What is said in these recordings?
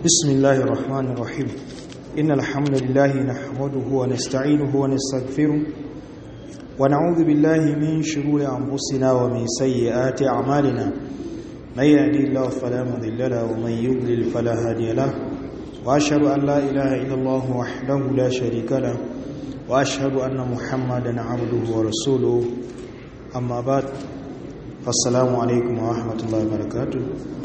بسم الله الرحمن الرحيم إن الحمد لله نحمده ونستعينه ونستغفره ونعوذ بالله من شرور أنفسنا ومن سيئات أعمالنا من يهدي الله فلا مضل له ومن يضلل فلا هادي له وأشهد أن لا إله إلا الله وحده لا شريك له وأشهد أن محمدا عبده ورسوله أما بعد فالسلام عليكم ورحمة الله وبركاته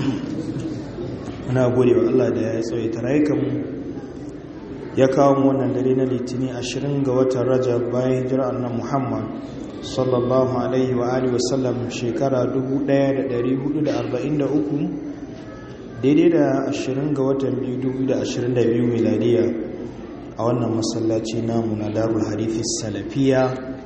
muna gode wa Allah da ya tsawaita rayukanmu ya kawo mu wannan dare na litini 20 ga watan rajab bayan hijira annan muhammad sallallahu alaihi wa alihi wasallam shekara 1443 daidai da 20 ga watan 2022 miladiya a wannan masallaci namu na darul harifi salafiya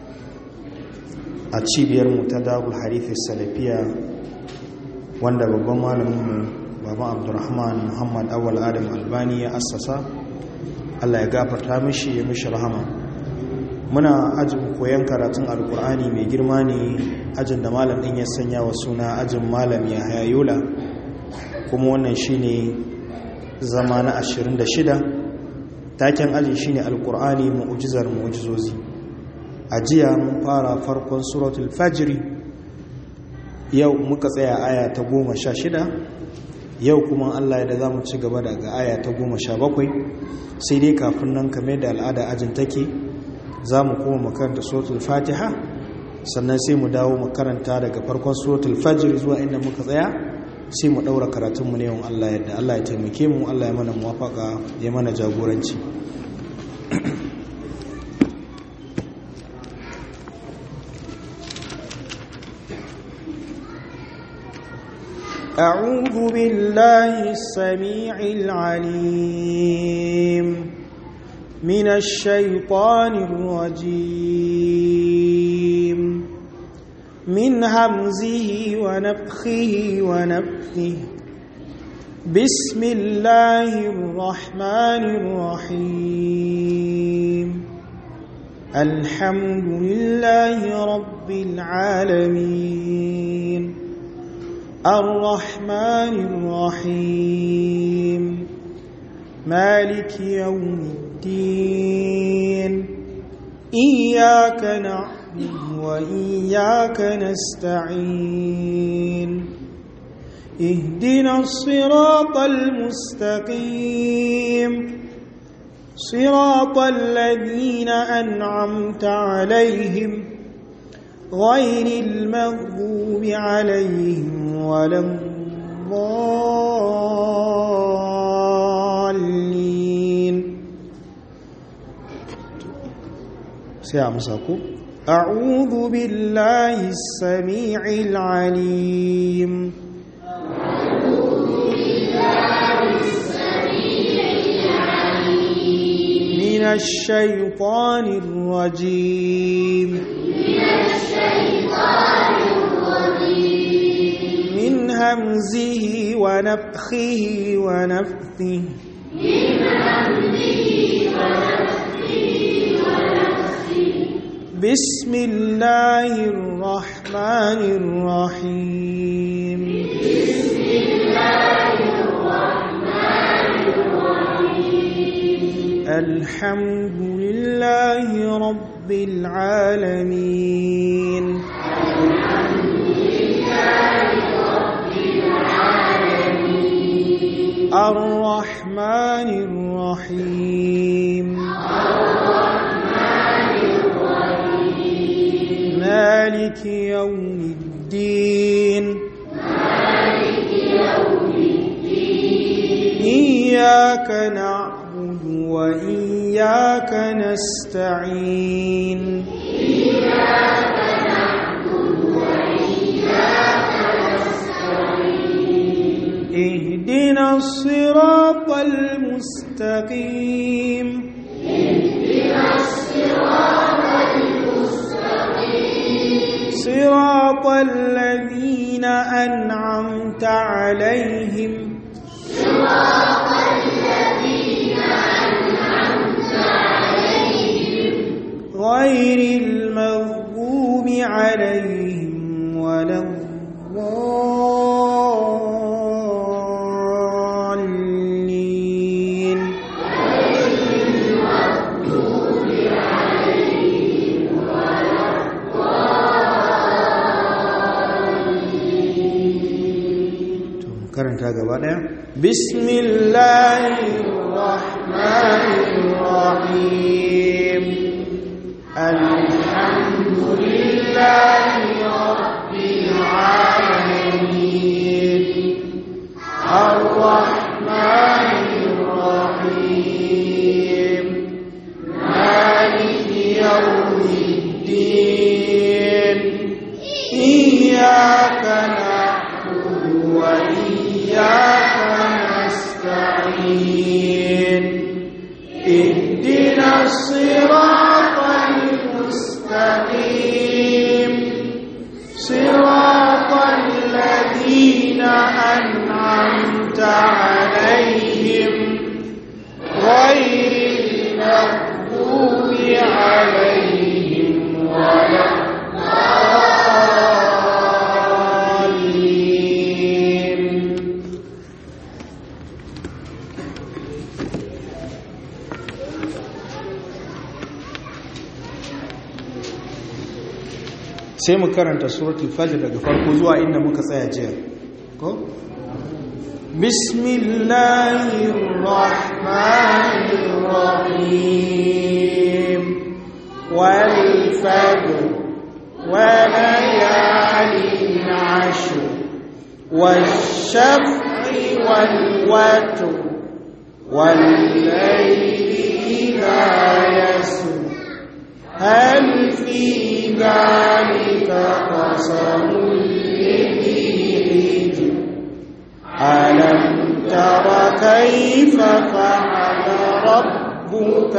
a cibiyarmu ta darul harifi salafiya wanda babban malaminmu baban abdurrahman muhammad awal adam albani ya assasa allah ya gafarta mishi ya mishi rahama muna ajin koyon karatun alkur'ani mai girma ne ajin da malam din ya sanya wa suna ajin malam ya hayayola kuma wannan shine zama na 26 taken aji shine alkur'ani mu'ujizar mu'ujizozi a jiya mun fara farkon suratul fajri yau muka tsaya aya ta goma sha shida yau kuma Allah ya da za mu ci gaba daga aya ta goma sha bakwai sai dai kafin nan kame da al'ada ajin take za mu kuma makaranta suratul fatiha sannan sai mu dawo makaranta daga farkon suratul fajr zuwa inda muka tsaya sai mu daura karatunmu ne yawan Allah yadda Allah ya taimake mu Allah ya mana muwafaka ya mana jagoranci أعوذ بالله السميع العليم من الشيطان الرجيم من همزه ونفخه ونفثه بسم الله الرحمن الرحيم الحمد لله رب العالمين الرحمن الرحيم مالك يوم الدين إياك نعبد وإياك نستعين اهدنا الصراط المستقيم صراط الذين أنعمت عليهم غير المغضوب عليهم ولا الضالين سيعمسكم أعوذ بالله السميع العليم من الشيطان الرجيم من الشيطان الرجيم من همزه ونفخه ونفثه من همزه ونفخه ونفثه بسم الله الرحمن الرحيم بسم الله الرحمن الرحيم الحمد لله رب العالمين الحمد لله رب العالمين الرحمن الرحيم الرحمن الرحيم مالك يوم الدين مالك يوم الدين إياك نعبد وإياك نستعين إياك نعبد وإياك نستعين اهدنا الصراط المستقيم اهدنا الصراط المستقيم صراط الذين أنعمت عليهم صراط الذين أنعمت عليهم غير المغضوب عليهم ولا الضالين karanta gaba daya bismillahirrahmanirrahim alhamdulillahi rabbil alamin arrahmanir rahim maliki yawmiddin iyyaka na'budu wa iyyaka nasta'in اهدنا الصراط المستقيم صراط الذين أنعمت عليهم غير المغضوب عليهم ولا الضالين sai mu karanta suratul fajr daga farko zuwa inda muka tsaya jiya ko bismillahir rahmanir rahim wal fajr wa layalin ashr wash-shaf'i wal watr wal layli idha yasr هل في ذلك قسم لذي حجر ألم تر كيف فعل ربك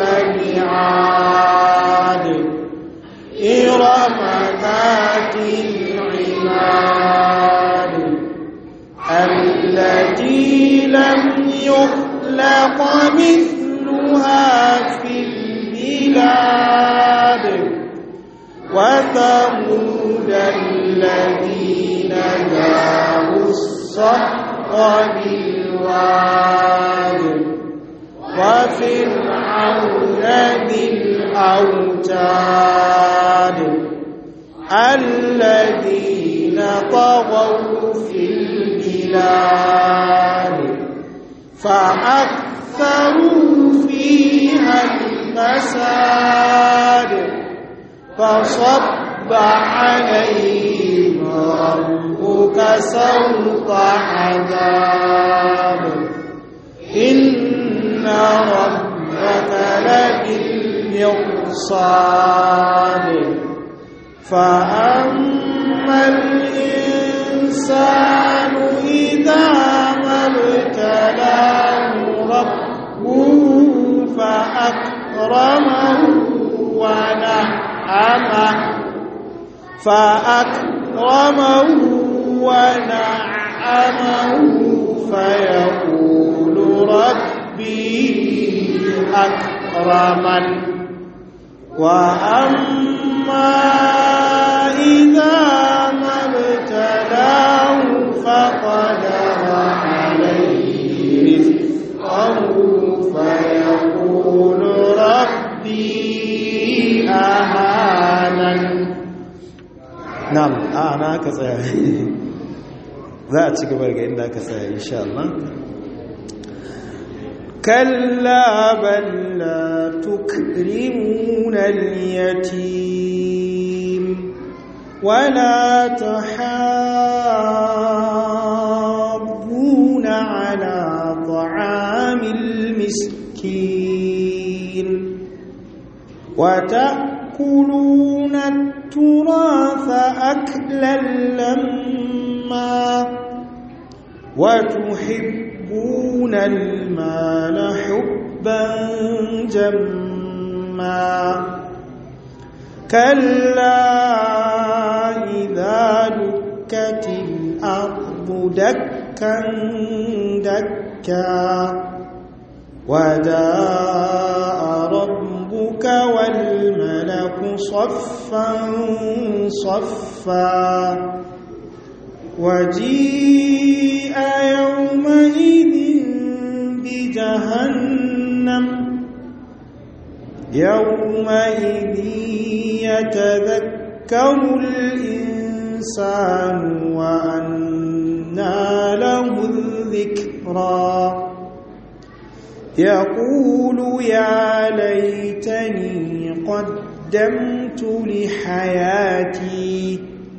بعاد إرم ذات العماد التي لم يخلق مثلها في البلاد وثمود الذين جابوا الصخر بالواد وفرعون ذي الأوتاد الذين طغوا في البلاد فأكثروا فيها الفساد فصب عليهم ربك سوط عذاب إن ربك لبالمرصاد فأما الإنسان إذا ما ابتلاه ربه فأكرمه ونعمه فأكرمه ونعمه فيقول ربي أكرمن وأما إذا ما ابتلاه فقدر عليه رزقه فيقول ربي أهانن na'am a na ka tsaya za a ci gaba ga inda ka tsaya insha Allah كلا بل لا تكرمون اليتيم ولا تحاضون على طعام المسكين وتأكلون التراث أكلا لما وتحبون المال حبا جما كلا إذا دكت الأرض دكا دكا وجاء ربك والملك صفا صفا وجيء يومئذ بجهنم يومئذ يتذكر الإنسان وأنى له الذكر ذكرا يقول يا ليتني قدمت لحياتي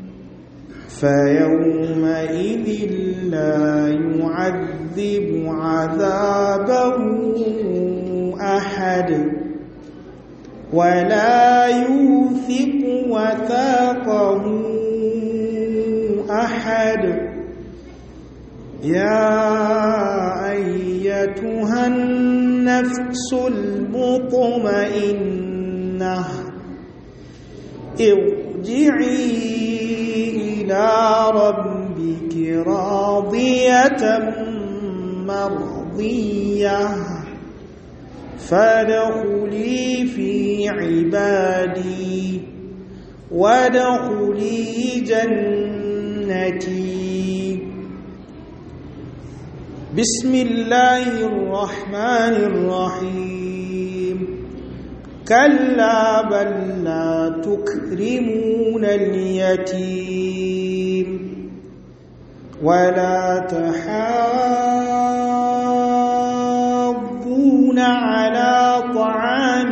فيومئذ لا يعذب عذابه أحد ولا يوثق وثاقه أحد يا أيتها النفس المطمئنة ارجعي إلى ربك راضية مرضية فادخلي في عبادي وادخلي جنتي بسم الله الرحمن الرحيم كلا بل لا تكرمون اليتيم ولا تحاضون على طعام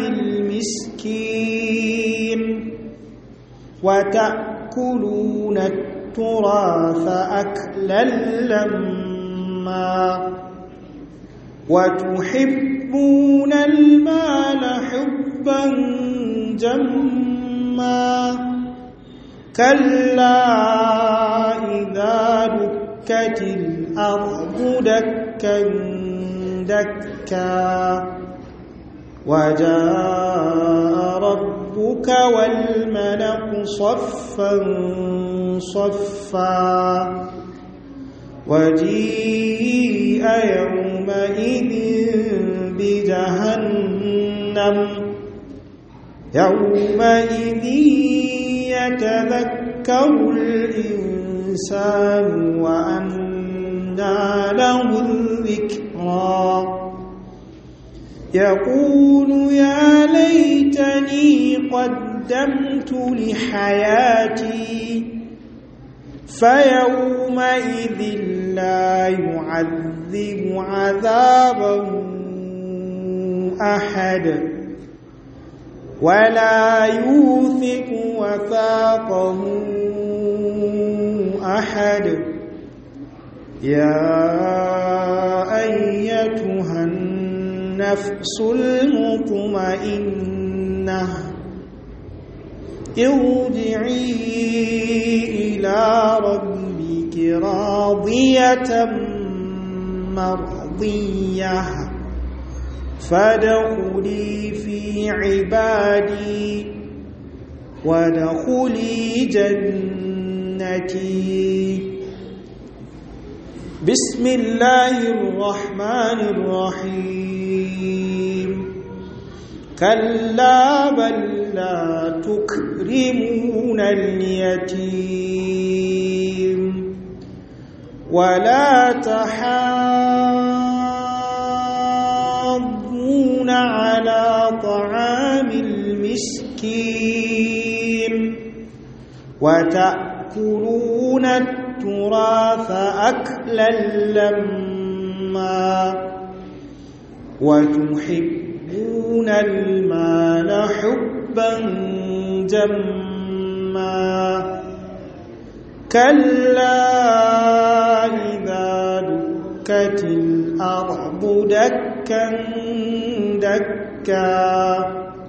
المسكين وتأكلون التراث أكلا لما وتحبون المال حبا جما كلا إذا دكت الأرض دكا دكا وجاء ربك والملك صفا صفا وجيء يومئذ بجهنم يومئذ يتذكر الإنسان وأنى له الذكرى يقول يا ليتني قدمت لحياتي فيومئذ لا يعذب عذابه أحد ولا يوثق وثاقه أحد يا أيتها النفس المطمئنة ارجعي إلى ربك راضية مرضية فادخلي في عبادي وادخلي جنتي بسم الله الرحمن الرحيم كلا بل لا تكرمون اليتيم ولا تحاضون على طعام المسكين وتأكلون التراث أكلا لما وتحبون المال حبا جما كلا إذا دكت الأرض دكا دكا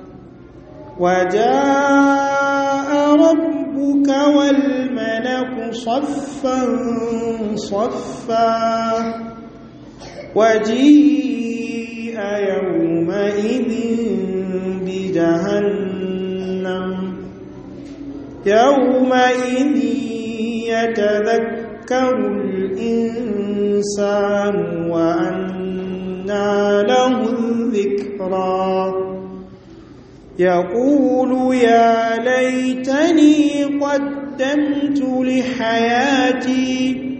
وجاء ربك والملك صفا صفا وجيء يومئذ بجهنم يومئذ يتذكر الإنسان وأنى له الذكرى يقول يا ليتني قدمت لحياتي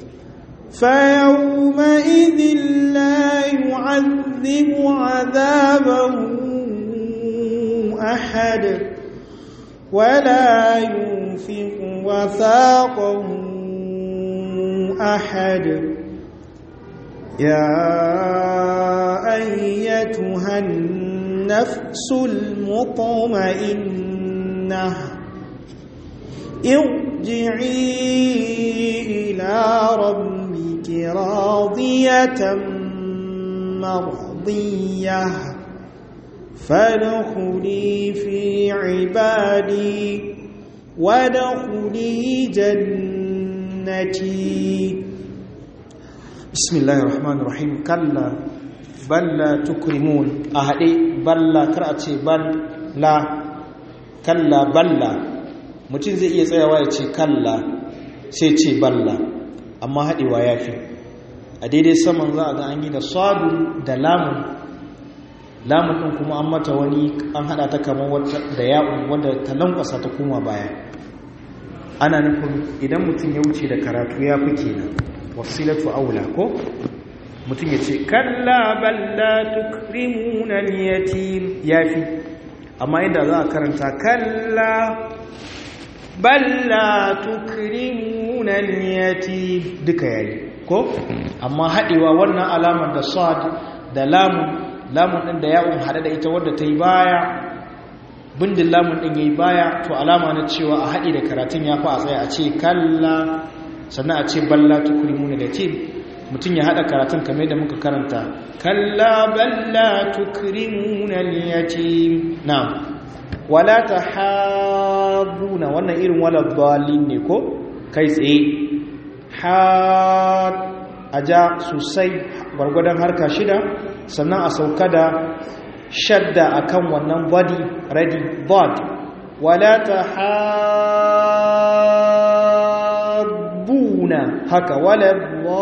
فيومئذ لا يعذب عذابه أحد ولا يوثق وثاقه أحد يا أيتها النفس المطمئنة ارجعي إلى ربك راضية مرضية فادخلي في عبادي وادخلي جنتي بسم الله الرحمن الرحيم كلا بل لا تكرمون أهدي بل لا كرأتي بل لا كلا بل لا mutum zai iya tsayawa ya ce kalla sai ce balla amma haɗewa ya fi a daidai saman za a ga an yi da sadu da lamun lamun ɗin kuma an mata wani an haɗa ta kamar da ya'un wanda ta lankwasa ta koma baya ana nufin idan mutum ya wuce da karatu ya fi kenan wasilatu aula ko mutum ya ce kalla balla tukrimuna yatim yafi amma inda za a karanta kalla balla tukrimuna yatim duka yayi ko amma haɗewa wannan alamar da sad da lamun lamun ɗin da ya'un haɗe da ita wadda ta yi baya bindin lamun ɗin ya yi baya to alama na cewa a haɗe da karatun ya fi a tsaye a ce kalla sannan a ce balla tukrimuna da ce mutum ya haɗa karatun kamar da muka karanta kalla balla tukrimuna yatim na wala tahabuna wannan irin wala dhalin ne ko kai tsaye har aja sosai gwargwadon harka shida sannan a sauka da shadda akan wannan body ready bod wala tahabuna haka wala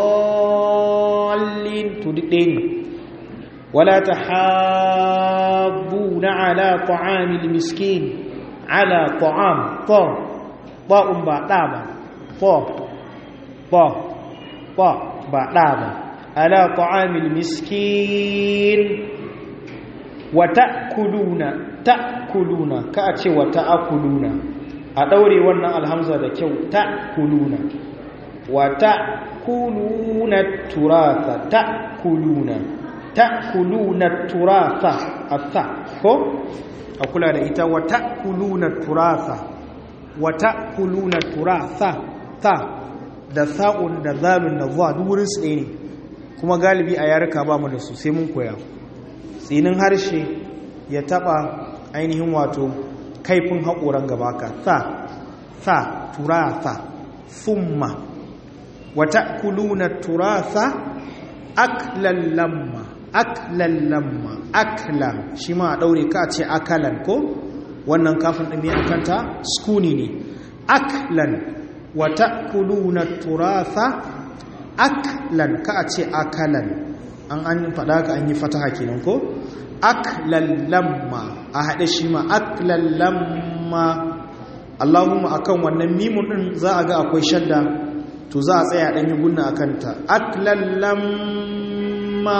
dhallin to duk ɗaya ne wala tahabuna ala ta'amil miskin ala ta'am ta ba'un ba ɗa ba ta ba ba ba ɗa ba ala ta'amil miskin wa ta'kuluna ta'kuluna ka a ce wa ta'kuluna a ɗaure wannan alhamza da kyau ta'kuluna wa ta'kuluna turatha ta'kuluna ta'kuluna turatha atha ko a kula da ita wa ta'kuluna turatha wa ta'kuluna turatha ta da sa'un da zalun da zuwa duk wurin su ne kuma galibi a yaruka ba mu da su sai mun koya tsinin harshe ya taba ainihin wato kaifin haƙoran gaba ka sa sa turasa thumma wa ta'kuluna turasa aklan lamma aklan lamma akla shi ma a daure ka ce akalan ko wannan kafin din ya kanta skuni ne aklan wa ta'kuluna turasa aklan ka ce akalan an an fada ka an yi fataha kenan ko aklan lamma a haɗe shi ma aklan lamma Allahumma akan wannan mimun din za a ga akwai shadda to za a tsaya ɗan yi gunna a kanta aklan lamma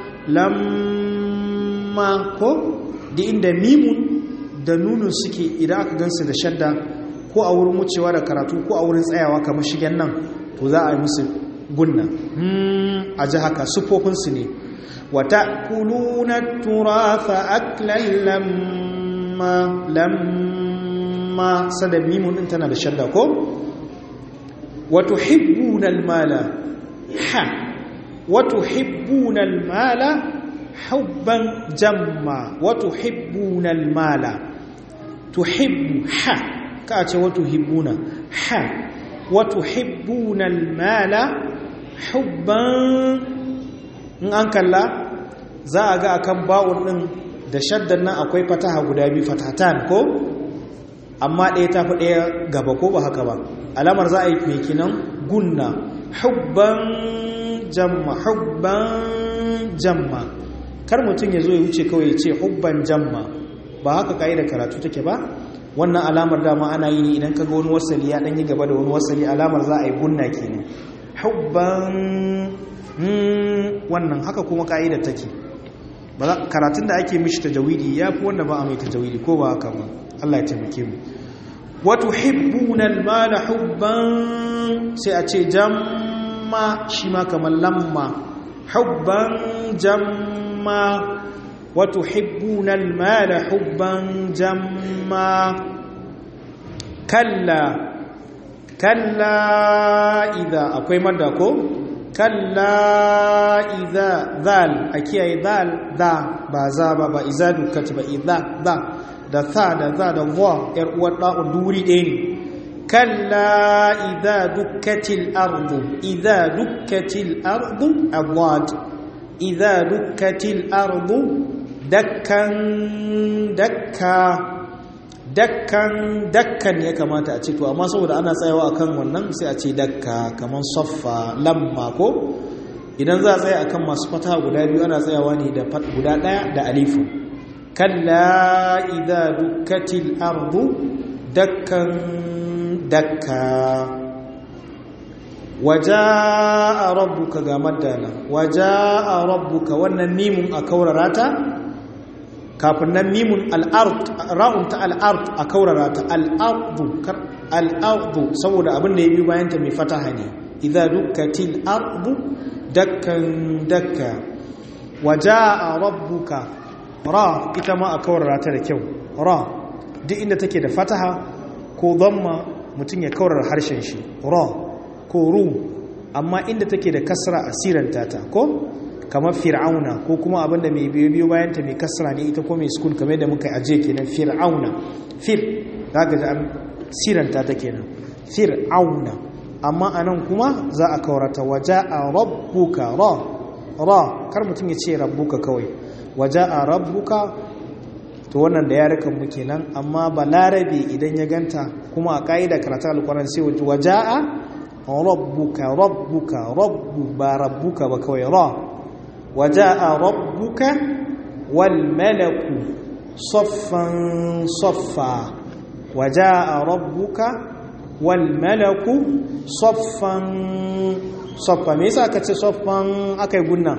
lamma ko da inda mimun da nunun suke idan aka gansu da shadda ko a wurin wucewa da karatu ko a wurin tsayawa kamar shigen nan to za a yi musu gunna a ji haka sufofinsu ne wata kuluna turafa aklan lamma lamma sada mimun din tana da shadda ko wato hibbunal mala ha wato hibbunal mala hubban jamma wato hibbunal mala tuhibbu ha ka ce wato hibbuna ha wato hibbunal mala hubban in an kalla za a ga akan ba'un din da shaddan nan akwai fataha guda biyu fatatan ko amma ɗaya ta fi ɗaya gaba ko ba haka ba alamar za a yi mai kinan gunna hubban jamma hubban jamma kar mutum ya zo ya wuce kawai ya ce hubban jamma ba haka da karatu take ba wannan alamar dama ana yi ne idan kaga wani wasali ya ɗanyi gaba da wani wasali alamar za a yi gunna kenan hubban wannan haka kuma ka'ida take karatun da ake mishi tajawidi ya fi wanda ba a mai tajawidi ko ba haka ba Allah ya taimake mu wato hibbuna almala hubban sai a ce jamma shi ma kamar lamma hubban jamma wa tuhibbuna al-mala hubban jamma kalla kalla idza akwai madda ko kalla idza zal a kiyaye zal da ba za ba ba iza dukkati ba idza za da tha da za da wa yar uwar da'u duri ɗaya ne kalla idza dukkatil ardu idza dukkatil ardu adad idza dukkatil ardu dakkan dakka dakkan dakkan ya kamata a ce to amma saboda ana tsayawa akan wannan sai a ce dakka kaman saffa lamma ko idan za a tsaya akan masu fata guda biyu ana tsayawa ne da guda daya da alifu kalla idza dukkatil ardu dakkan dakka wajaa rabbuka ga maddana wajaa rabbuka wannan mimun a kaurarata kafin nan mimun al'ard ra'un ta al'ard a kaurara ta al'ardu al'ardu saboda abin da ya biyu bayanta mai fataha ne idza dukkatil ardu dakkan dakka waja'a rabbuka ra ita ma a kaurara ta da kyau ra duk inda take da fataha ko dhamma mutum ya kaurara harshen shi ra ko ru amma inda take da kasra asiranta ta ko kamar fir'auna ko kuma abinda mai biyo biyo bayan ta mai kasra ne ita ko mai sukun kamar da muka aje kenan fir'auna fir zaka ji an siranta ta kenan fir'auna amma anan kuma za a kaurata waja'a rabbuka ra ra kar mutum ya ce rabbuka kawai waja'a rabbuka to wannan da yarukan mu kenan amma balarabe idan ya ganta kuma a ka'ida karatu alquran sai waja'a rabbuka rabbuka rabbu ba rabbuka ba kawai ra وجاء ربك والملك صفا صفا وجاء ربك والملك صفا صفا me yasa aka ce soffan akai gunna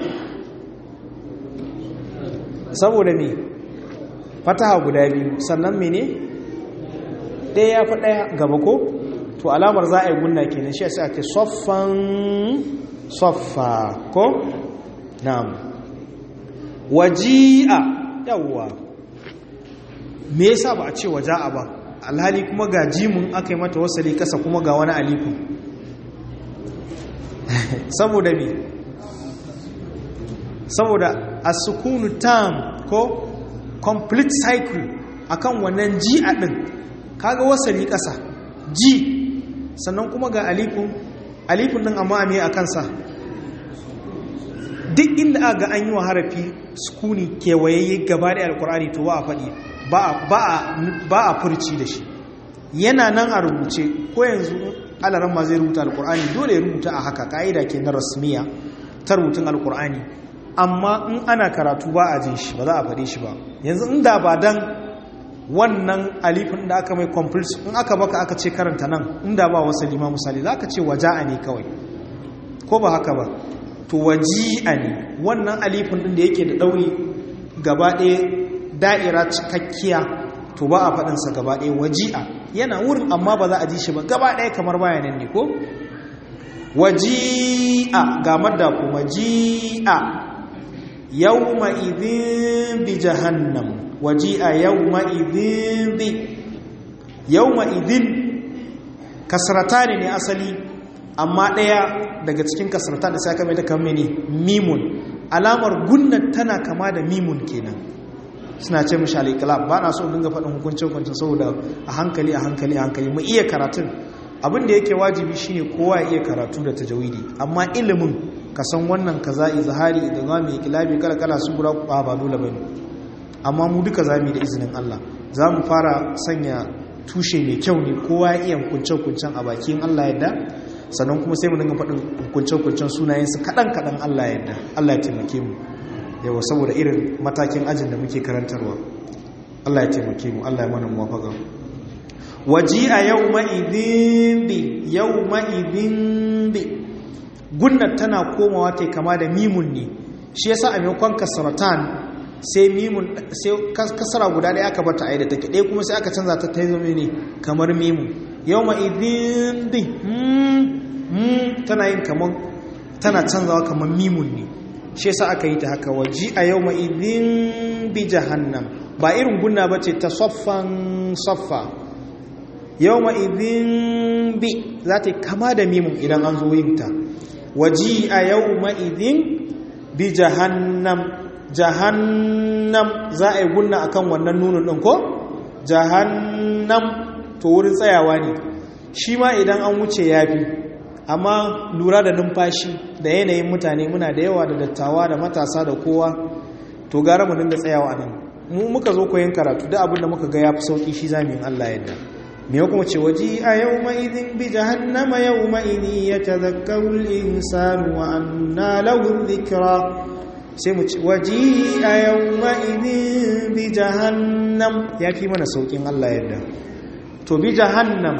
saboda me fataha guda biyu sannan mene ɗaya ya fi ɗaya gaba ko to alamar za a yi gunna kenan shi yasa ake soffan soffa ko na'am waji'a yawwa me yasa ba a ce waja'a ba alhali kuma ga jimun aka yi mata wasali kasa kuma ga wani alifu saboda me saboda as-sukunu tam ko complete cycle akan wannan ji'a din kaga wasali kasa ji sannan kuma ga alifun alifun din amma me akan sa duk inda aka ga an yi wa harafi sukuni kewayayye gaba da alkur'ani to ba a faɗi ba a furci da shi yana nan a rubuce ko yanzu alaran ma zai rubuta alkur'ani dole ya rubuta a haka ka'ida ke na rasmiya ta rubutun alkur'ani amma in ana karatu ba a jin shi ba za a faɗi shi ba yanzu inda ba dan wannan alifin da aka mai complete in aka baka aka ce karanta nan inda ba wasu lima misali za ka ce waja'a ne kawai ko ba haka ba to waji'a ne wannan alifin din da yake da ɗauri gaba ɗaya da'ira cikakkiya to ba a faɗinsa gaba ɗaya waji'a yana wurin amma ba za a ji shi ba gaba ɗaya kamar bayanan ne ko waji'a ga madda ku waji'a yawma idhin bi jahannam waji'a yawma idhin bi yawma idhin kasratani ne asali amma ɗaya daga cikin kasarta da sai aka mai da kamar ne mimun alamar gunnan tana kama da mimun kenan suna ce mishi al ba na so dinga faɗin hukuncin hukuncin saboda a hankali a hankali a hankali mu iya karatun abin da yake wajibi shine kowa ya iya karatu da tajawidi amma ilimin ka san wannan kaza izhari da za mu yi kilabi kala kala su gura ba ba dole bane amma mu duka za mu yi da izinin Allah za mu fara sanya tushe mai kyau ne kowa ya iya hukuncin hukuncin a bakin Allah yadda sannan kuma sai mu dinga faɗin hukunce-hukuncen sunayensu kaɗan-kaɗan Allah yadda Allah ya taimake mu yawa saboda irin matakin ajin da muke karantarwa Allah ya taimake mu Allah ya mana muwafaka waji a yau ma'idin bi yau ma'idin bi gunnar tana komawa ta kama da mimun ne shi yasa a maimakon kasaratan sai mimun sai kasara guda ɗaya aka bata a da take ɗaya kuma sai aka canza ta ta zama ne kamar mimun yau ma'idin bi tana yin kamar tana canzawa kamar mimun ne shi yasa aka yi ta haka waji a yau ma'idin bi jahannam ba irin gunna ba ce ta soffan soffa yau ma'idin bi za ta kama da mimun idan an zo yin ta waji a yau ma'idin bi jahannam jahannam za a yi gunna akan wannan nunin ɗin ko jahannam to wurin tsayawa ne shi ma idan an wuce ya fi amma lura da numfashi da yanayin mutane muna da yawa da dattawa da matasa da kowa to gara mu dinga tsayawa nan mu muka zo koyon karatu da abin da muka ga ya fi sauki shi zamu yin Allah yadda me ya kuma ce waji a yawma idin bi jahannama yawma idin yatadhakkaru al-insanu wa anna lahu dhikra sai mu ce waji a yawma idin bi jahannam ya fi mana saukin Allah yadda to bi jahannam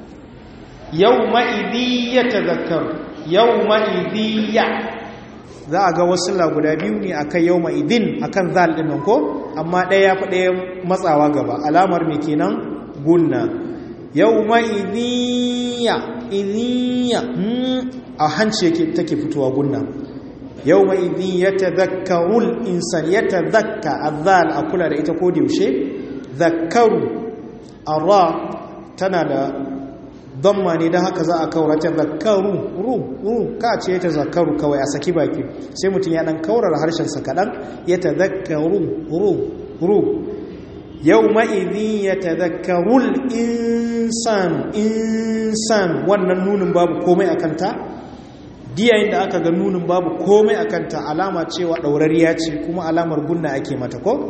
yawma idin yatadhakkaru yawma idin ya za a ga wasu guda biyu ne akan yawma idin akan zal din nan ko amma ɗaya ya fi ɗaya matsawa gaba alamar me kenan gunna yawma idhiya idhiya a hanci yake take fitowa gunna yawma idhin yatadhakkarul insan yatadhakka azal akula da ita ko da yaushe dhakkaru ara tana da damma ne don haka za a kaurata zakaru ru ru ka ce ta zakaru kawai a saki baki sai mutum ya dan kaurar harshensa kaɗan ya ta zakaru ru ru yau ma'idin ya ta zakarul insan insan wannan nunin babu komai a kanta diyayin da aka ga nunin babu komai a kanta alama cewa ɗaurariya ce kuma alamar gunna ake mata ko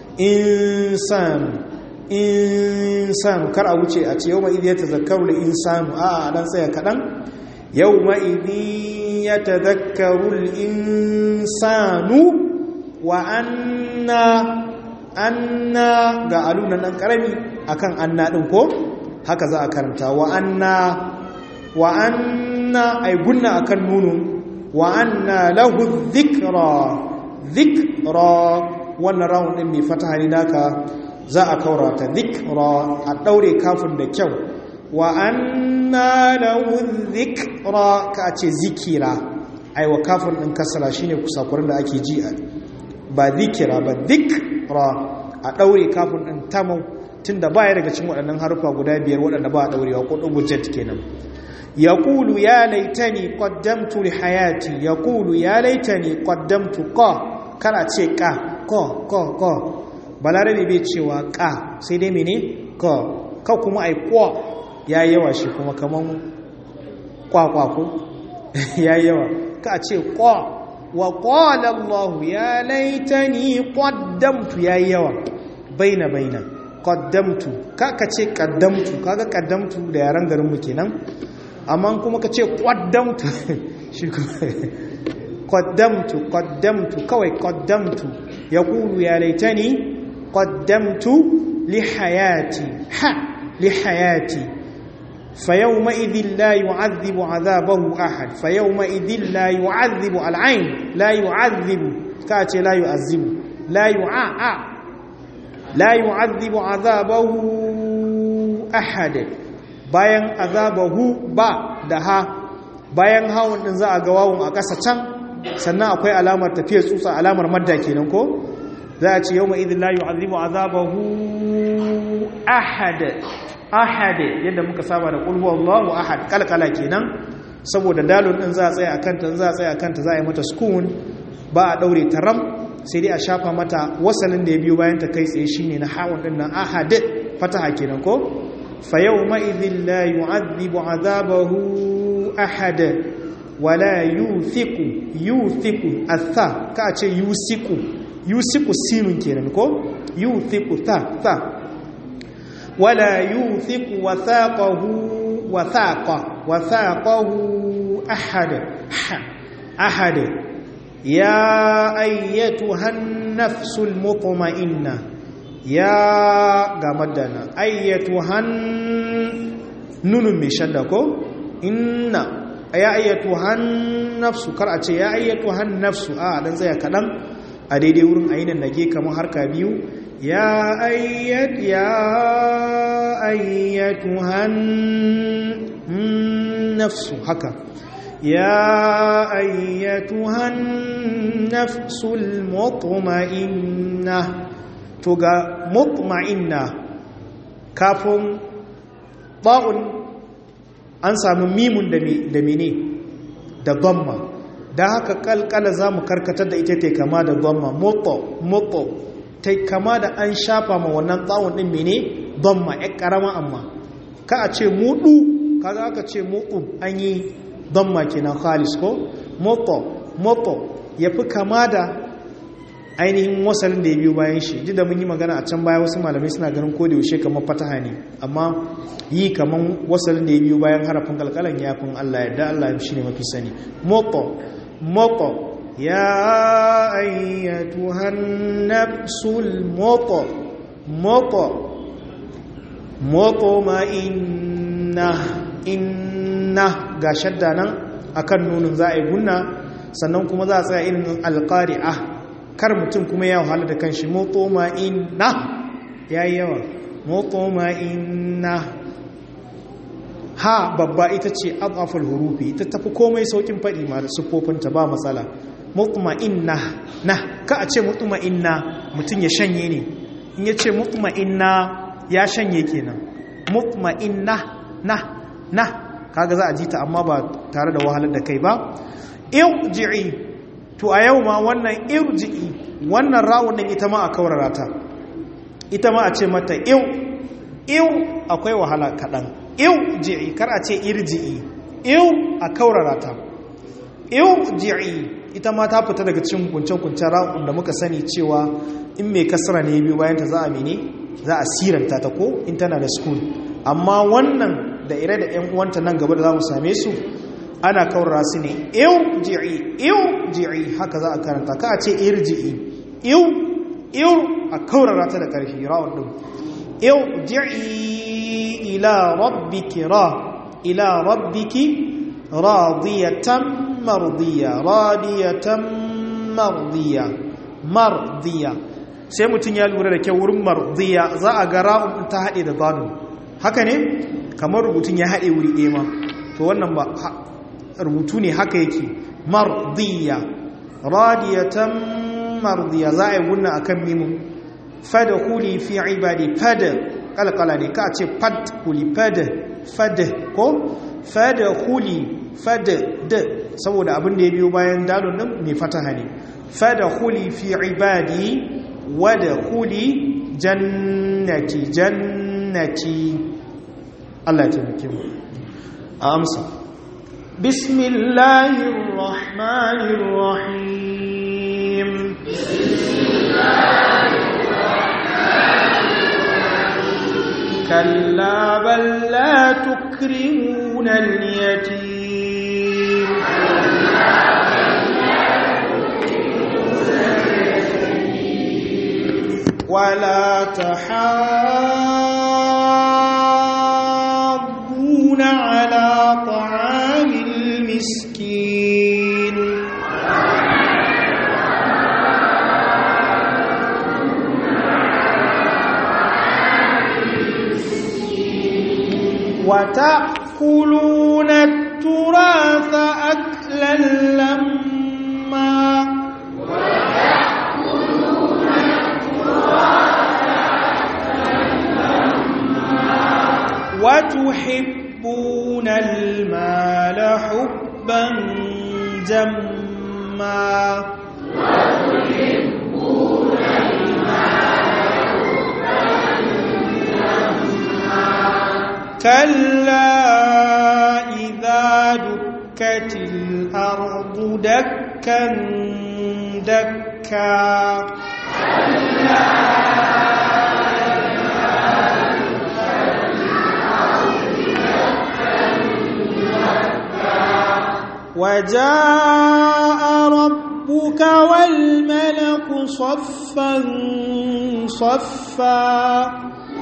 insan insanu kar a wuce a ce yau ma'idi ya tazakaru da insanu a dan tsaya kaɗan yau ma'idi ya tazakaru insanu wa anna anna ga alunan ɗan ƙarami akan anna ɗin ko haka za a karanta wa anna wa anna ai gunna akan nunun wa anna lahu dhikra dhikra wannan rawun ɗin mai fata ne naka za a kaurata dhikra a daure kafin da kyau wa anna lahu dhikra ka ce zikira aiwa kafin din kasara shine kusakurin da ake ji ba zikira ba dhikra a daure kafin din tamau tunda baya daga cikin waɗannan harufa guda biyar waɗanda ba a daurewa ko dubu jet kenan yaqulu ya laitani qaddamtu li hayati yaqulu ya laitani qaddamtu qa kana ce ka ko ko ko balarabe bai cewa ka sai dai mene ka ka kuma ai kwa ya yawa shi kuma kaman kwakwa ko ya yawa ka ce kwa wa qala Allah ya laitani qaddamtu ya yawa baina baina qaddamtu ka ka ce qaddamtu kaga qaddamtu da yaran garin mu kenan amma kuma ka ce qaddamtu shi kuma qaddamtu qaddamtu kawai qaddamtu yaqulu ya laitani قدمت لحياتي ح لحياتي فيومئذ لا يعذب عذابه أحد فيومئذ لا يعذب العين لا يعذب كاتي لا يعذب لا يعاء لا يعذب عذابه أحد bayan azabahu ba da ha bayan hawan din za a ga wawun a ƙasa can sannan akwai alamar tafiyar tsutsa alamar madda kenan ko za a ce yau ma idin layu azibu azabahu ahad ahad yadda muka saba da ƙulhu Allahu ahad kalkala kenan saboda dalon ɗin za a tsaye a kanta za a tsaye a kanta za a yi mata skun ba a ɗaure ta ram sai dai a shafa mata wasalin da ya biyo bayan ta kai tsaye shine na hawan ɗin nan ahad fataha kenan ko fa yau ma idin la yu'adhibu azabahu ahad wala yuthiqu yuthiqu atha ka ce yusiku yusiku sinun kenan ko yuthiqu tha tha wala yuthiqu wathaqahu wathaqa wathaqahu ahad ahad ya ayyatuha an-nafsul mutma'inna ya ga madana ayyatuhan nunun mai shadda ko inna ya ayyatuhan nafsu kar a ce ya ayyatuhan nafsu a dan tsaya kadan a daidai wurin ainihin nage kamar harka biyu ya ayyat ya ayyatuhan nafsu haka يا أيتها النفس المطمئنة تقى مطمئنة كاف طاء أنسى ميم دميني da dhamma da haka kalkala za mu karkatar da ita ta kama da dhamma moto moto ta kama da an shafa ma wannan tsawon din mene dhamma ya karama amma ka a ce mudu kaga aka ce mudu an yi dhamma kenan khalis ko moto moto ya fi kama da ainihin wasalin da ya biyu bayan shi duk da mun yi magana a can baya wasu malamai suna ganin ko da yaushe kamar fataha ne amma yi kamar wasalin da ya biyu bayan harafin kalkalan ya fi Allah yadda Allah shi ne mafi sani moto moto ya ayyatuhan nafsul moto moto moto ma inna inna ga shadda nan akan nunin za a yi gunna sannan kuma za a tsaya irin alƙari'a kar mutum kuma ya wahala da kanshi motoma inna ya yi yawa motoma inna ha babba ita ce abaful hurufi ita tafi komai saukin faɗi ma da siffofinta ba matsala motoma inna na ka a ce motoma inna mutum ya shanye ne in ya ce motoma inna ya shanye kenan motoma inna na na kaga za a ji ta amma ba tare da wahalar da kai ba irji'i to a yau ma wannan irji'i wannan rawun din ita ma a kaurara ta ita ma a ce mata iw iw akwai wahala kaɗan iw ji'i kar a ce irji'i iw a kaurara ta iw ji'i ita ma ta fita daga cikin kuncen-kuncen rawun da muka sani cewa in mai kasara ne biyu bayan ta za a mene za a siranta ta ko in tana da school amma wannan da ire da 'yan uwanta nan gaba da za mu same su ana kaurara su ne irji'i irji'i haka za a karanta ka a ce irji'i iw iw a kaurara ta da ƙarfi rawar ɗin irji'i ila rabbiki ra ila rabbiki radiyatan mardiya radiyatan mardiya mardiya sai mutum ya lura da kyau wurin mardiya za a ga ra'un ta haɗe da zanu haka ne kamar rubutun ya haɗe wuri ɗaya ma to wannan ba rubutu ne haka yake mardiya radiyatan mardiya za a yi gunna akan mimun fada huli fi ibadi fada kalkala ne ka ce fad huli fada fada ko fada huli fada da saboda abin da ya biyo bayan dalon nan mai fataha ne fada huli fi ibadi wada huli jannati jannati Allah ya taimake mu a amsa بسم الله الرحمن الرحيم بسم الله الرحمن الرحيم كلا بل لا تكرمون اليتيم كلا بل لا تكرمون اليتيم ولا تحاضون على طعام المسكين وتأكلون التراث أكلا لما وتأكلون التراث أكلا لما وتحبون المال حبا جما وتحبون المال حبا جما كلا إذا دكت الأرض دكا دكا وجاء ربك والملك صفا صفا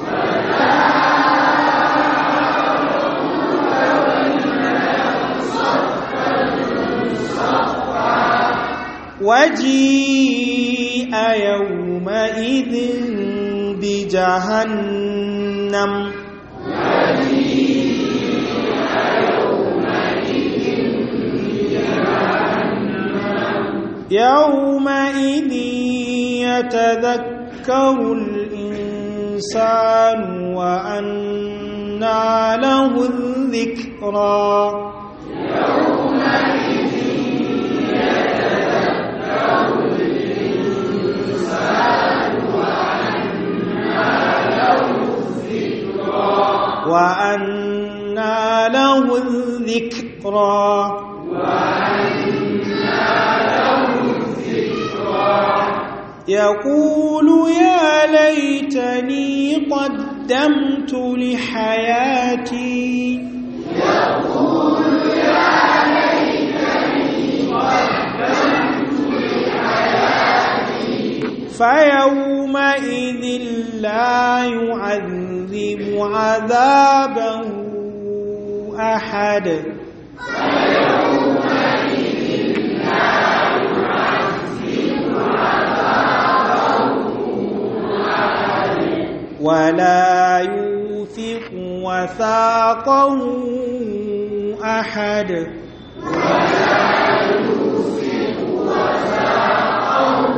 وجيء يومئذ بجهنم يومئذ يتذكر الإنسان وأنى له الذكرى يومئذ يتذكر الإنسان وأنى له الذكرى وأنى له الذكرى وأنى له الذكرى يقول يا ليتني قدمت لحياتي يقول يا ليتني قدمت لحياتي فيومئذ لا يعذب عذابه أحد فيومئذ لا يعذب عذابه أحد ولا يوثق وثاقه أحد ولا يوثق وثاقه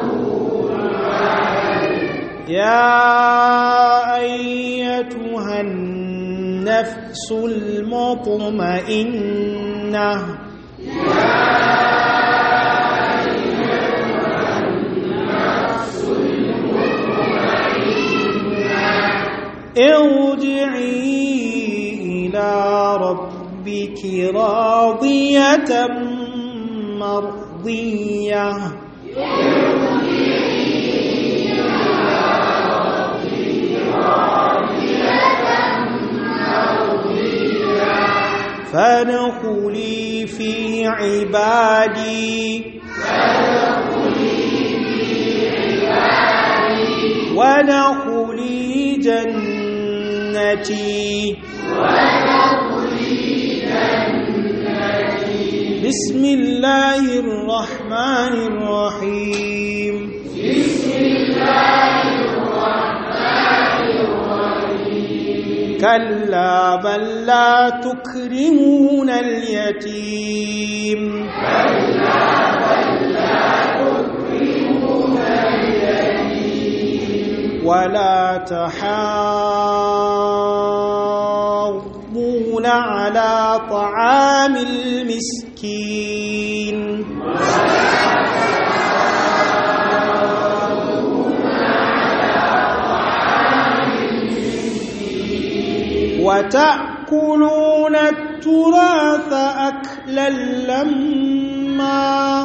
يا أيتها النفس المطمئنة ارجعي إلى ربك راضية مرضية فادخلي في عبادي وادخلي جنتي بسم الله الرحمن الرحيم كلا بل لا تكرمون اليتيم ولا تحاضون على طعام المسكين وتأكلون التراث أكلا لما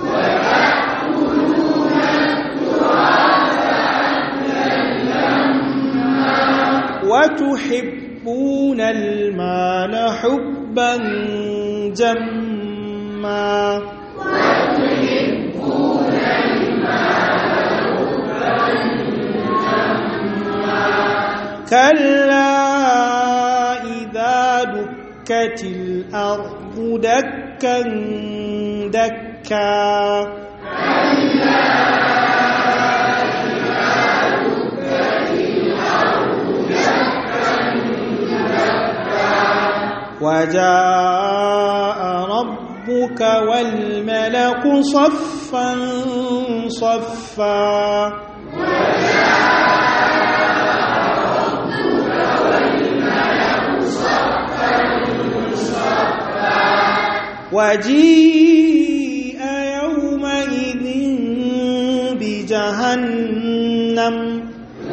وتحبون المال حبا جما كلا إذا دكت الأرض دكا دكا وجاء ربك والملك صفا صفا وجيء يومئذ بجهنم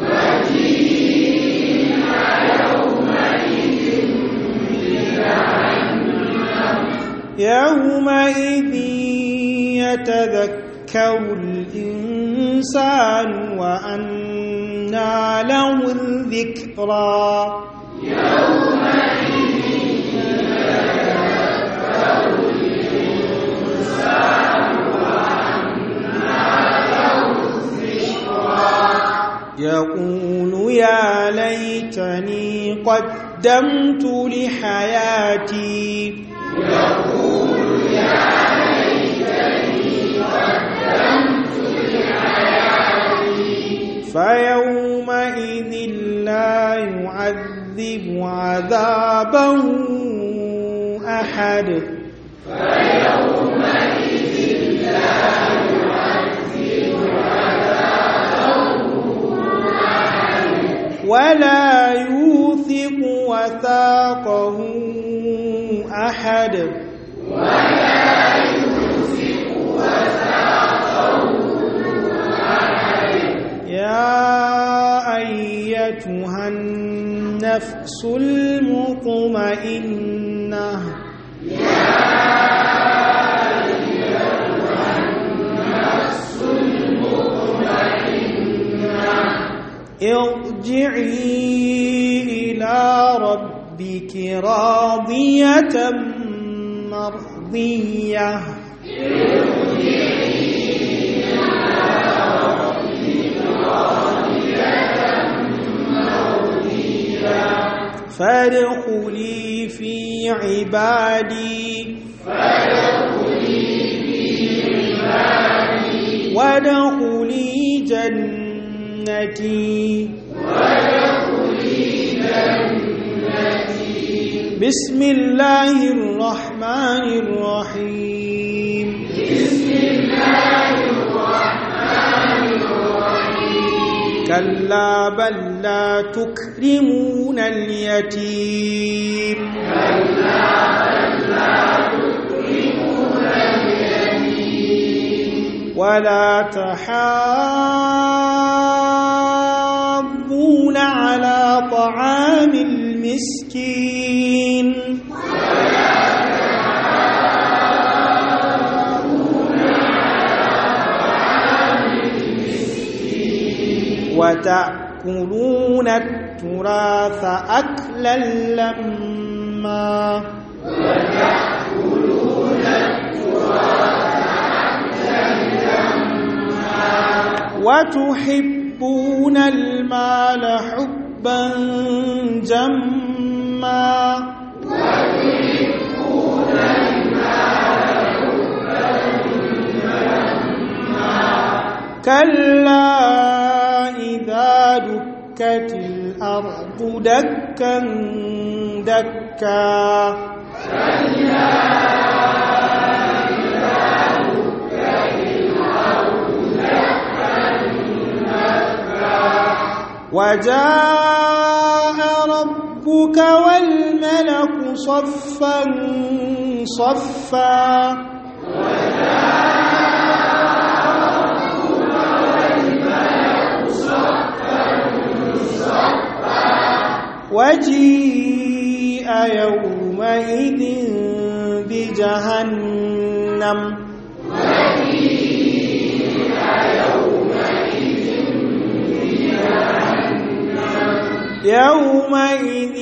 يومئذ يتذكر الإنسان وأنى له الذكرى يقول يا ليتني قدمت لحياتي فيومئذ لا يعذب عذابه أحد فيومئذ لا ولا يوثق وثاقه أحد ولا يوثق وثاقه أحد يا أيتها النفس المطمئنة يا أيتها النفس المطمئنة ارجعي إلى ربك راضية مرضية فادخلي في عبادي وادخلي جنتي بسم الله الرحمن الرحيم بسم الله الرحمن الرحيم كلا بل لا تكرمون اليتيم كلا بل لا تكرمون اليتيم ولا تحاضون على طعام المسكين ولا تحاضون على طعام المسكين وتأكلون التراث أكلا لما وتأكلون التراث وتحبون المال حبا جما وتحبون المال حبا جما كلا إذا دكت الأرض دكا دكا كلا وجاء ربك والملك صفا صفا وجيء يومئذ بجهنم يومئذ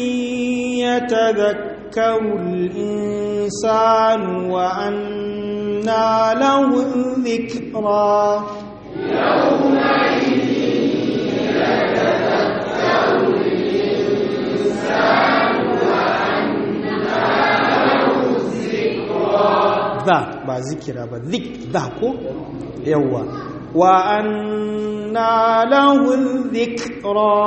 يتذكر الإنسان وأنى له الذكرى يومئذ يتذكر الإنسان وأنى له الذكرى ذا با ذكرى با ذك ذا كو يوا وأنى له الذكرى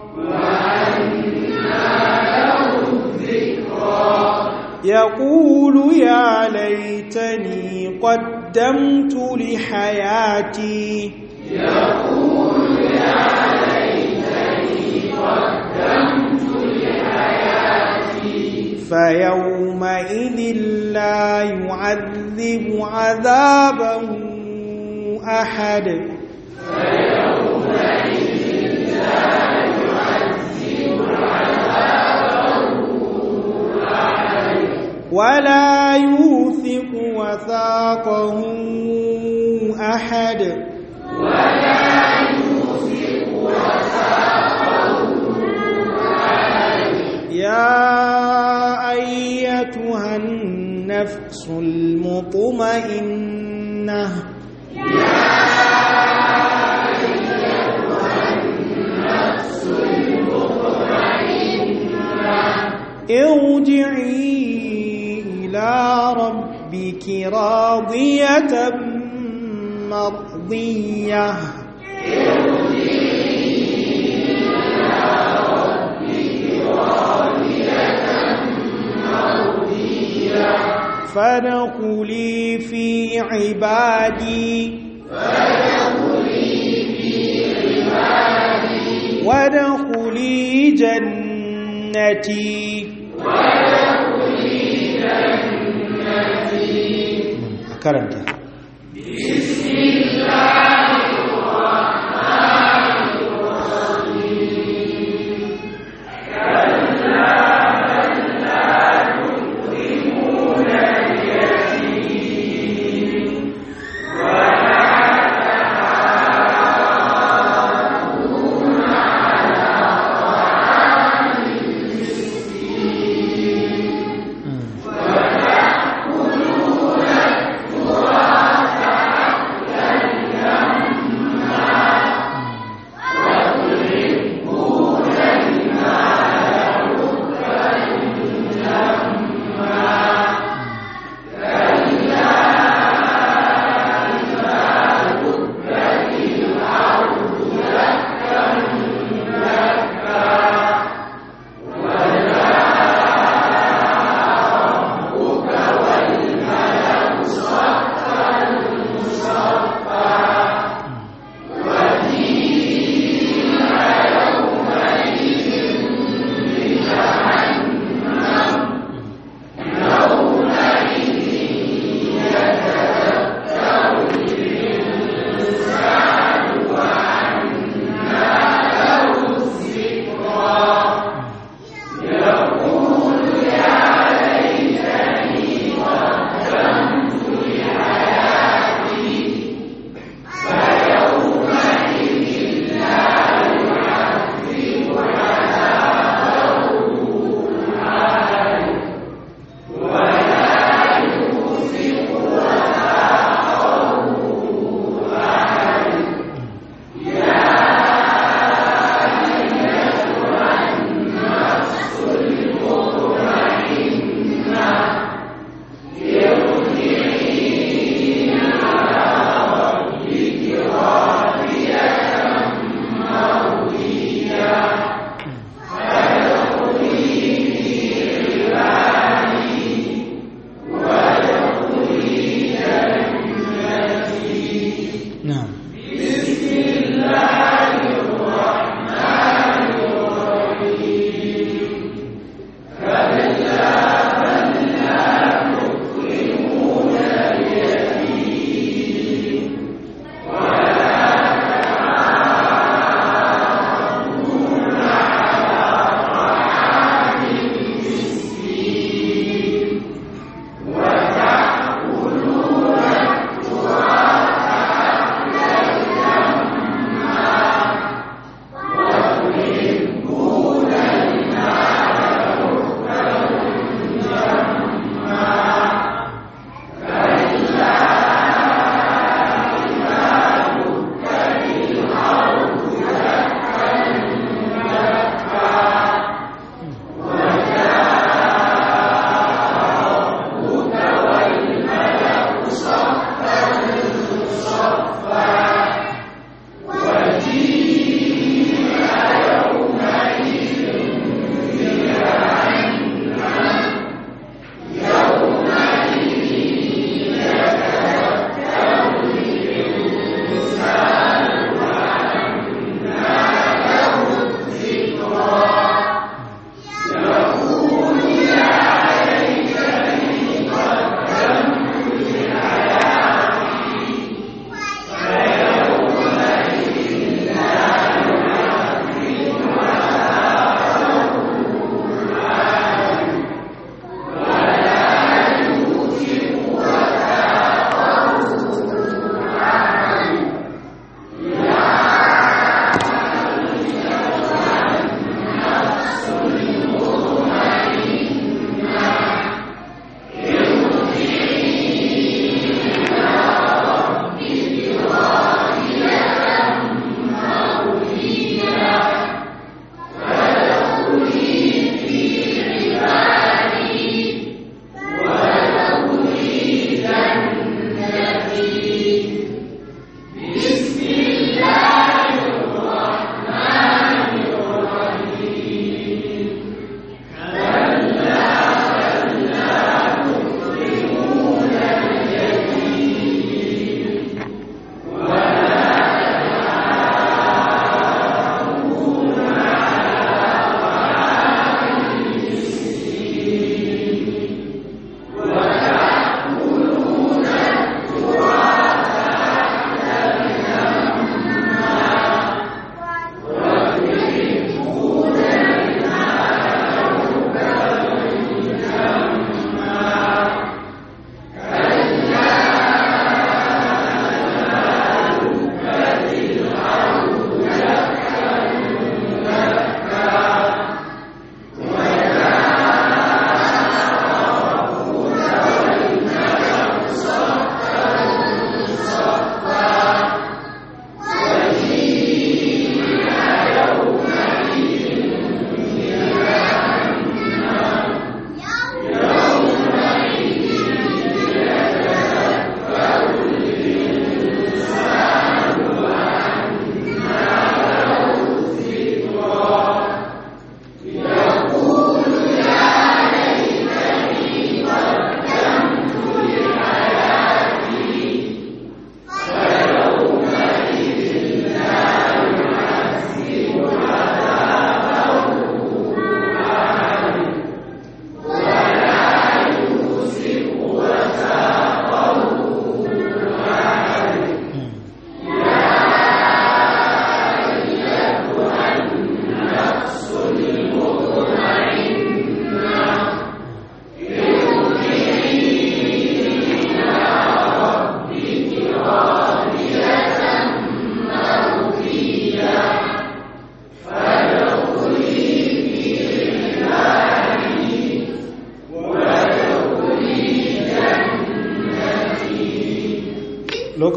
يقول يا ليتني قدمت لحياتي يقول يا ليتني قدمت لحياتي فيومئذ لا يعذب عذابه أحد فيومئذ لا يعذب عذابه أحد ولا يوثق وثاقه أحد ولا يوثق وثاقه أحد يا أيتها النفس المطمئنة يا أيتها النفس المطمئنة ارجعي إلى ربك راضية مرضية فادخلي في عبادي وادخلي وادخلي جنتي karanta وتأكلون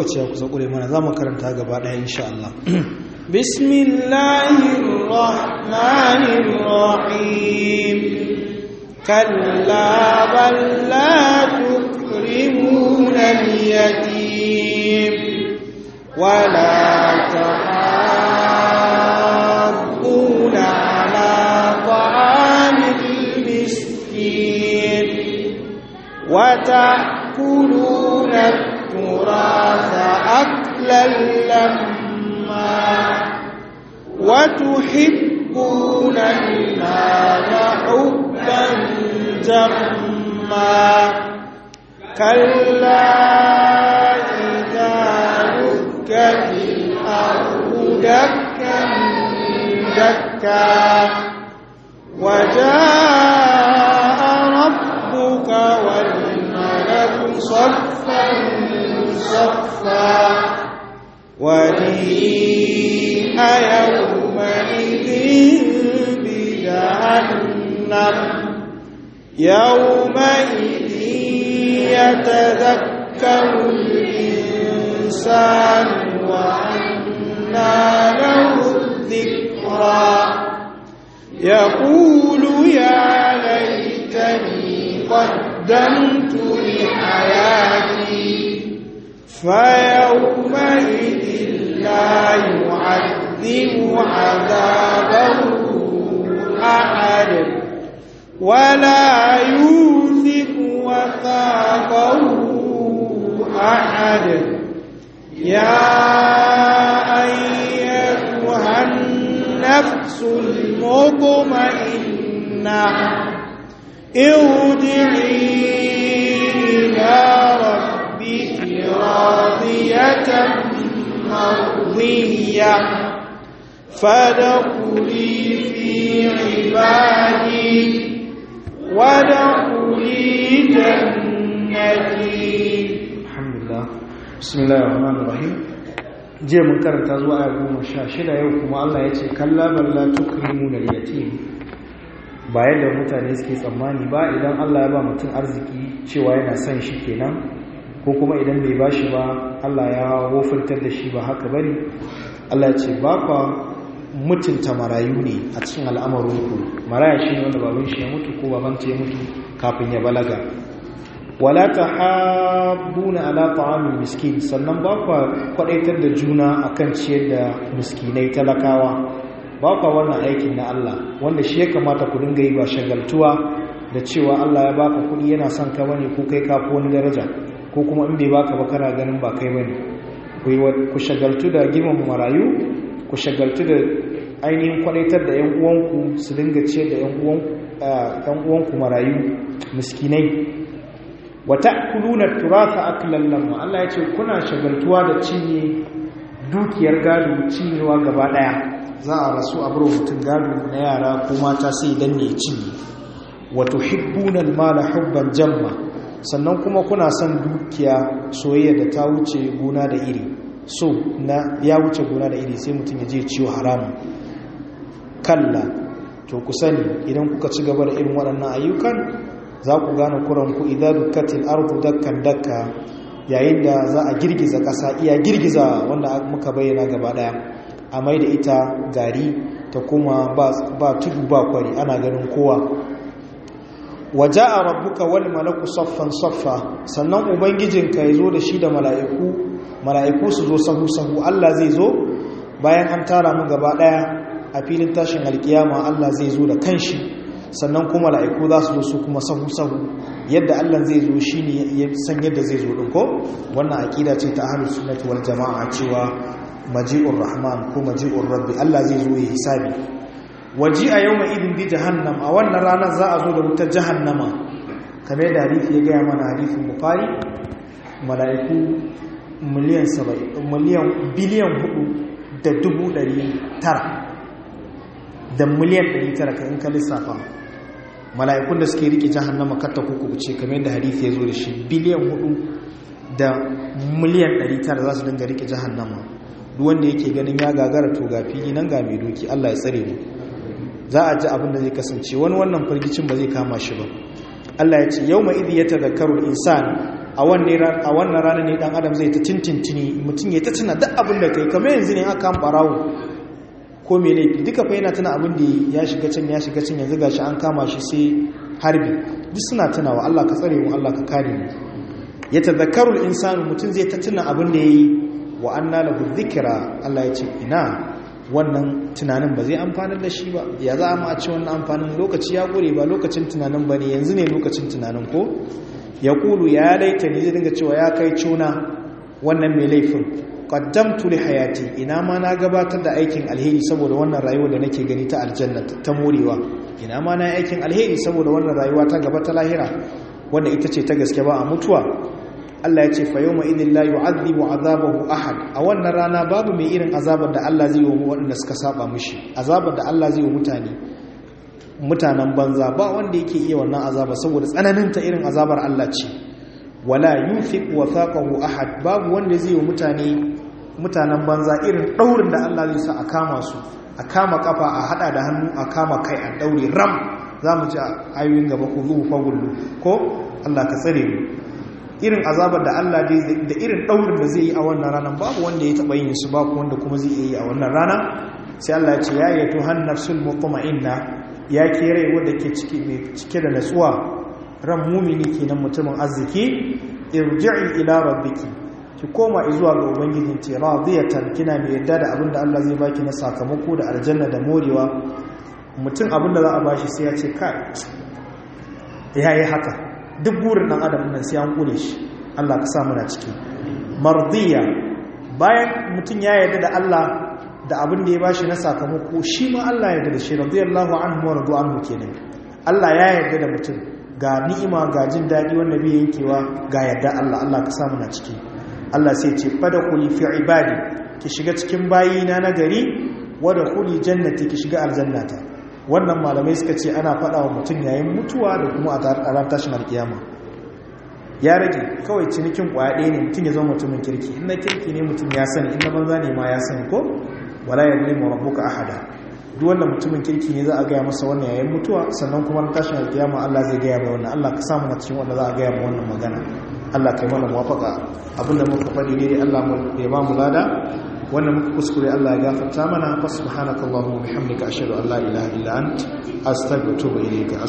lokaci ya kusa ƙure mana za mu karanta gaba ɗaya insha Allah بسم الله الرحمن الرحيم كلا بل لا تكرمون اليتيم ولا تحاضون على طعام المسكين وتأكلون التراث أكلا لما وتحبون المال حبا جما كلا إذا دكت الأرض دكا دكا وجاء ربك والملك صفا صفا وجيء يومئذ بجهنم يومئذ يتذكر الإنسان وأنى له الذكرى يقول يا ليتني قدمت لحياتي فيومئذ لا يعذب عذابه أحد ولا يوثق وثاقه أحد يا أيتها النفس المطمئنة ارجعي إلى ربك راضية مرضية فادخلي في عبادي وادخلي جنتي alhamdulillah bismillahir rahmanir rahim je mun karanta zuwa aya goma sha shida yau kuma Allah ya ce kalla balla tukrimuna al-yatim ba yadda mutane suke tsammani ba idan Allah ya ba mutum arziki cewa yana son shi kenan ko kuma idan bai bashi ba Allah ya wofintar da shi ba haka bane Allah ya ce ba kwa mutunta marayu ne a cikin al'amarinku maraya shi ne wanda baban shi ya mutu ko baban ta ya mutu kafin ya balaga wala tahabbuna ala ta'amil miskin sannan ba kwa kwadaitar da juna akan ciyar da miskinai talakawa ba kwa wannan aikin na Allah wanda shi ya kamata ku dinga yi ba shagaltuwa da cewa Allah ya baka kudi yana son ka bane ko kai ka wani daraja ko kuma in bai baka ba kana ganin ba kai bane ku shagaltu da girman marayu ku shagaltu da ainihin kwadaitar da 'yan uwanku su dinga ciyar da 'yan uwanku marayu miskinai wata kulunar turata akilan lamma Allah ya ce kuna shagaltuwa da cinye dukiyar gado cinyewa gaba daya za a rasu a buru mutum gado na yara ko mata sai danne cinye wato hibbunan mala hubban jamma sannan kuma kuna son dukiya soyayya da ta wuce gona da iri so na ya wuce gona da iri sai mutum ya je ciwo haramun kalla to ku sani idan kuka ci gaba da irin waɗannan ayyukan za ku gane kuranku idan dukkatin arku dakkan dakka yayin da za a girgiza ƙasa iya girgiza wanda muka bayyana gaba ɗaya a mai da ita gari ta kuma ba tudu ba kwari ana ganin kowa waje a rabbuka wani malaku saffan saffa sannan ubangijinka ya zo da shi da mala'iku mala'iku su zo sahu-sahu allah zai zo bayan an tara mu gaba ɗaya a filin tashin alkiyama allah zai zo da kanshi sannan kuma mala'iku za su zo su kuma sahu-sahu yadda allah zai zo shi ne ya san yadda zai zo ɗin ko wannan aƙida ce ta ahalus sunnati wal jama'a cewa maji'ur rahman ko maji'ur rabbi allah zai zo ya hisabi waji a yau mai idin bi jahannam a wannan ranar za a zo da wutar jahannama kamar da harifi ya gaya mana harifin bukari mala'iku miliyan miliyan biliyan hudu da dubu dari tara da miliyan dari tara ka in ka lissafa mala'ikun da suke rike jahannama katta kuku ce kamar da harifi ya zo da shi biliyan hudu da miliyan dari tara za su dinga rike jahannama duk wanda yake ganin ya gagara to ga fili nan ga mai doki Allah ya tsare mu za a ji abin da zai kasance wani wannan firgicin ba zai kama shi ba Allah ya ce yau mai idhi ya tazakkaru insan a wannan rana ne dan adam zai ta tintintini mutum ya ta tuna duk abin da kai kamar yanzu ne aka an barawo ko mai laifi duka fa yana tuna abin da ya shiga can ya shiga can yanzu gashi an kama shi sai harbi duk suna tunawa Allah ka tsare mu Allah ka kare mu ya tazakkaru insanu mutum zai ta tuna abin da yayi wa anna lahu dhikra Allah ya ce ina wannan tunanin ba zai amfanar da shi ba ya za a ci wannan amfanin lokaci ya gure ba lokacin tunanin ba ne yanzu ne lokacin tunanin ko ya kulu ya laita ne zai dinga cewa ya kai cuna wannan mai laifin qaddamtu li hayati ina ma na gabatar da aikin alheri saboda wannan rayuwa da nake gani ta aljanna ta morewa ina ma na aikin alheri saboda wannan rayuwa ta gaba ta lahira wanda ita ce ta gaske ba a mutuwa Allah ya ce fa yawma idin la yu'adhibu azabahu ahad a wannan rana babu mai irin azabar da Allah zai yi wa waɗanda suka saba mishi azabar da Allah zai yi wa mutane mutanen banza ba wanda yake iya wannan azaba saboda tsananin ta irin azabar Allah ce wala yuthiq wathaqahu ahad babu wanda zai yi wa mutane mutanen banza irin daurin da Allah zai sa a kama su a kama kafa a hada da hannu a kama kai a daure ram zamu ji ayoyin gaba ku zuhu fagullu ko Allah ka tsare mu irin azabar da Allah da irin daurin da zai yi a wannan ranar babu wanda ya taba yin su babu wanda kuma zai yi a wannan rana sai Allah ya ce ya yi tuhan nafsul mutma'inna ya ke rai wanda ke cike da natsuwa ran mumini kenan mutumin arziki irji'i ila rabbiki ki koma zuwa ga ubangijin ce radiyatan kina mai yadda da abinda Allah zai baki na sakamako da aljanna da morewa mutum abinda za a bashi sai ya ce kai ya yi haka duk burin ɗan adam nan sai an kure shi Allah ka sa muna ciki mardiya bayan mutum ya yarda da Allah da abin da ya bashi na sakamako shi ma Allah ya yarda da shi radiyallahu anhu wa radu anhu kenan Allah ya yarda da mutum ga ni'ima ga jin daɗi wanda bai yankewa ga yarda Allah Allah ka sa muna ciki Allah sai ce fada kuli fi ibadi ki shiga cikin bayina na gari wada kuli jannati ki shiga aljannata wannan malamai suka ce ana faɗa wa mutum yayin mutuwa da kuma a ran tashin alkiyama ya rage kawai cinikin kwaya ɗaya ne mutum ya zama mutumin kirki in na kirki ne mutum ya sani in na banza ne ma ya sani ko wala ya nemo rabbuka ahada duk wanda mutumin kirki ne za a gaya masa wannan yayin mutuwa sannan kuma na tashin alkiyama Allah zai gaya mai wannan Allah ka samu na cikin wanda za a gaya mai wannan magana Allah kai mana muwafaka abinda muka faɗi ne Allah ya ba mu lada wannan muka kuskure Allah ya gafarta mana fa subhanakallahumma wa bihamdika ashhadu an la ilaha illa ant astaghfiruka wa atubu ilayka